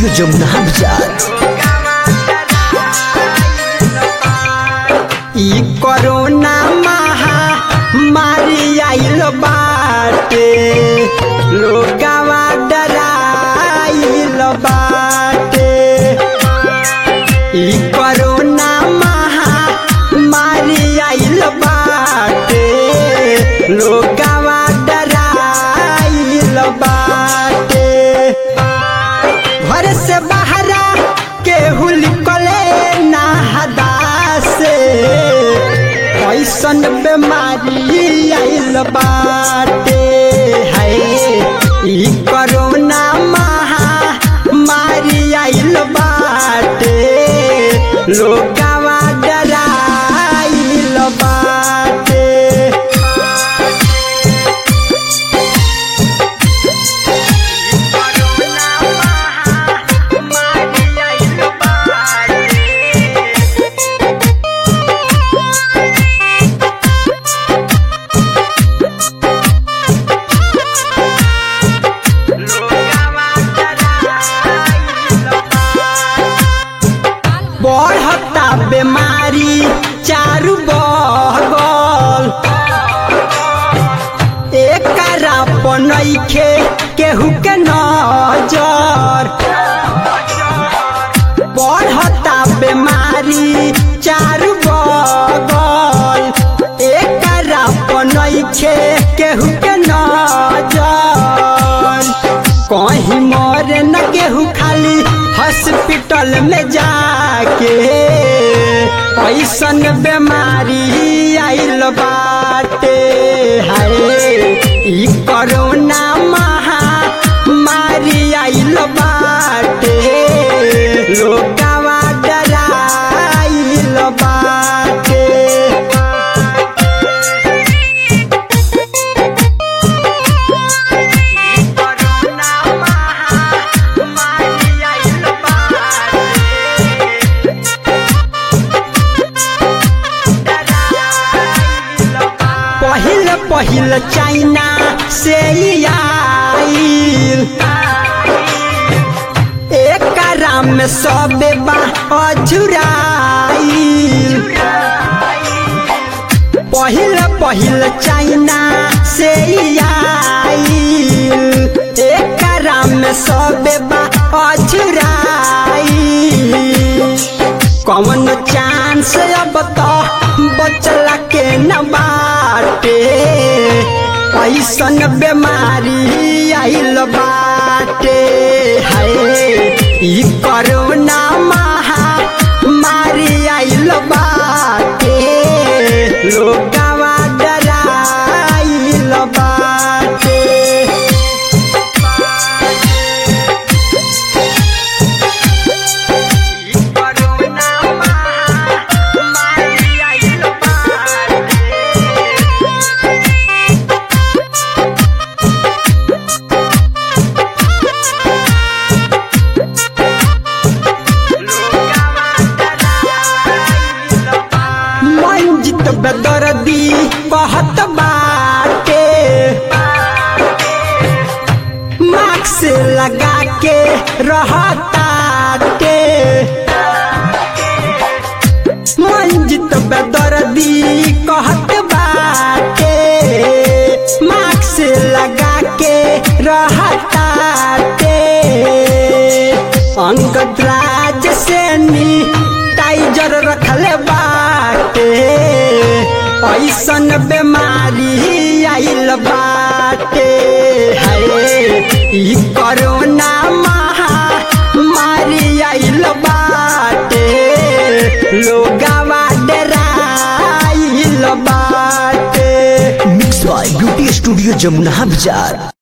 studio Jamuna बाजार ई corona महामारी आइल बाटे लोगवा डराइल बाटे ई कोरोना महामारी आइल बाटे लोगवा डराइल बाटे घर से बाहरा केहू निकले ना हदा से ऐसन बीमारी आइल बाटे है ई कोरोना महामारी आइल बाटे लोगवा डराइल बाटे बढ़ता बीमारी चारू बगल एकरा बनैखे केहू के नजर बढ़ता बीमारी चारू बगल एकरा बनैखे केहू के नजर कहीं मरे न केहू खाली हॉस्पिटल में जाके ऐसन बीमारी आइल बाटे हाय ई कोरोना महामारी आइल बाटे लोगवा डराइल बाटे पहिल पहिल चाइना से ई आइल एकरा में सबे बा अझुराइल पहिल पहिल चाइना से ई आइल एकरा में सबे बा अझुराइल कौन चांस अब तो बचला के न बाटे ऐसन बीमारी आइल बाटे है ई कोरोना महामारी आइल बाटे लोगवा डराइल बाटे मंजित बेदर्दी कहत बाटे मास्क लगा के रहताटे मंजित बेदर्दी कहत बाटे मास्क लगा के रहताटे अंगद राज सेनी टाइजर रखले बाटे ऐसन बीमारी आइल बाटे है ई कोरोना महामारी आइल बाटे लोगवा डराइल बाटे mix by beauty studio Jamuna बाजार